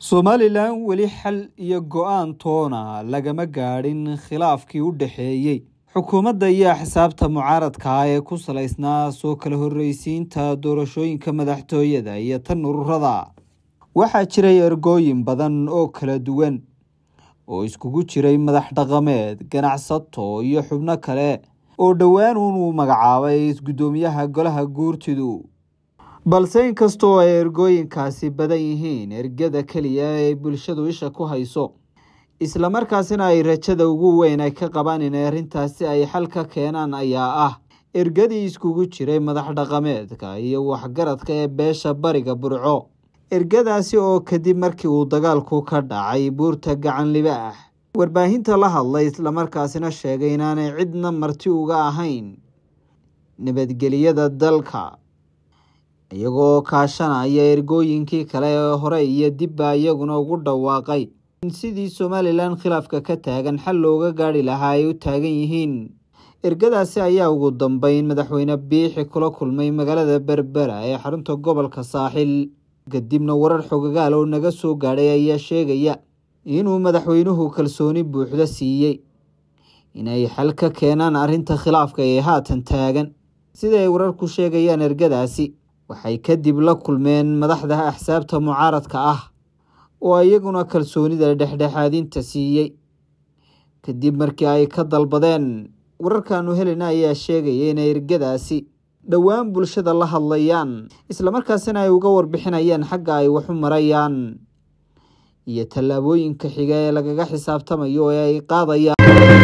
somalilan weli xal iyo go-aan toona lagama gaadhin khilaafkii u dhexeeyey xukuumadda iyo axsaabta mucaaradka ah ee ku salaysnaa soo kala horreysiinta doorashooyinka madaxtooyada iyo tan ururada waxaa jiray ergooyin badan oo kala duwan oo iskugu jiray madax dhaqameed ganacsato iyo xubno kale oo dhowaan uun uu magacaabay isguddoomiyaha golaha guurtidu balse inkastoo ay ergooyinkaasi badan yihiin ergada keliya ee bulshadu isha ku hayso islamarkaasina ay rajada ugu weyn ay ka qabaan inay arrintaasi ay xal ka keenaan ayaa ah ergadii iskugu jiray madax dhaqameedka iyo waxgaradka ee beesha bariga burco ergadaasi oo kadib markii uu dagaalku ka dhacay buurta gacan libaax warbaahinta la hadlay islamarkaasina sheegay inaanay cidna marti uga ahayn nabadgeliyada dalka iyagoo kaashanaya ergooyinkii kale ee hore iyo dibba iyaguna ugu dhawaaqay in sidii somalilan khilaafka ka taagan xal looga gaadhi lahaa ay u taagan yihiin ergadaasi ayaa ugu dambeyn madaxweyne biixi kula kulmay magaalada berbera ee xarunta gobolka saaxil kadibna warar xogagaal oo naga soo gaadhay ayaa sheegaya inuu madaxweynuhu kalsooni buuxda siiyey inay xal ka keenaan arrinta khilaafka ee haatan taagan sida ay wararku sheegayaan ergadaasi waxay kadib la kulmeen madaxda axsaabta mucaaradka ah oo iyaguna kalsoonida dhexdhexaadinta siiyey kadib markii ay ka dalbadeen wararkaanu helina ayaa sheegaya inay ergadaasi dhowaan bulshada la hadlayaan islamarkaasina ay uga warbixinayaan xagga ay waxu marayaan iyo tallaabooyinka xiga ee lagaga xisaabtamayo ee ay qaadayaan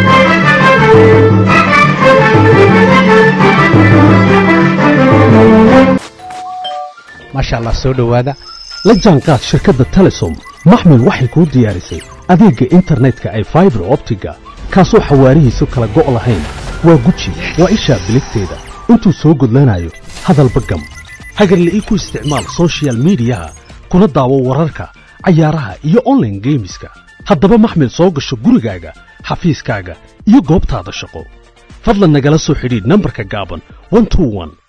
maasha allah soo dhowaada la jaanqaad shirkadda telesom maxmil waxay kuu diyaarisay adeegga internetka ay faibar optiga kaasoo xawaarihiisu kala go' lahayn waa guji waa ishaa biligteeda intuu soo gudlanayo hadalba gam hagarle ii ku isticmaal sochial midiyaha kuna daawo wararka cayaaraha iyo onlaine geemiska haddaba maxmil soo gasho gurigaaga xafiiskaaga iyo goobtaada shaqo fadlan nagala soo xidhiidh nambarka gaaban